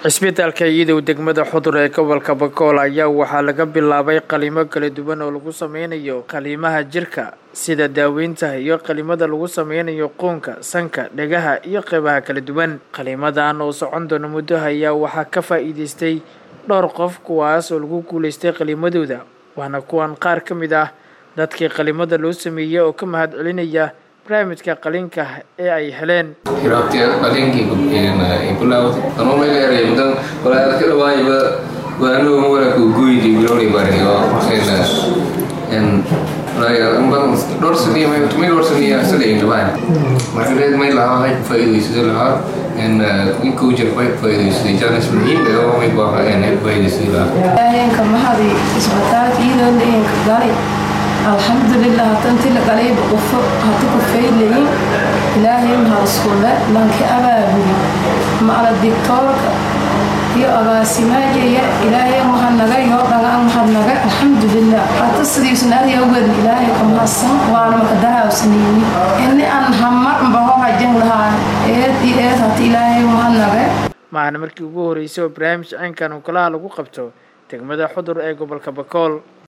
cisbitaalka iidow degmada xudur ee gobolka bakool ayaa waxaa laga bilaabay qalimo kala duwan oo lagu sameynayo qaliimaha jirka sida daaweynta iyo qalimada lagu sameynayo quunka sanka dhegaha iyo qeybaha kala duwan qalimadan oo socon doona muddo ayaa waxaa ka faa-iideystay dhowr qof kuwaas oo lagu guuleystay qalimadooda waana kuwan qaar ka mid ah dadkii qalimada loo sameeyey oo ka mahad celinaya barnaamijka qalinka ee ay heleen hirabtiya qalinkii ibulaawati anuu meel eray mudan walaa ka dhawaayba waanu wala ku goydi bilowni bariyo en en dhowr saniya may tumay dhowr saniya sadayn dhawaan marka reed may lahaa hay faa'iidaysada lahaa en inkuu jir bay faa'iidaysaday jaanis muhiim ee oo may baaha en ay faa'iidaysay lahaa ilaahaynka mahadi isbitaalka iyadoo leeyanka gali alxamdulilah hatanti la galayba qufo hata ku faylayin ilaahay mahadiskulle lanki abaabuli macala digtoorka iyo agaasimaajaya ilaahay mahadnaga iyo dhagaan mahadnaga alxamdulilah hata sidiisnaadi awgeed ilaahay ka mahadsan waana makadahaawsanayni ini aan hamar baho hajan lahaa eed iyo eed hata ilaahay mahadnaga maahana markii ugu horeysay oo barnaamij caynkan ukalaha lagu qabto degmada xudur ee gobolka bakool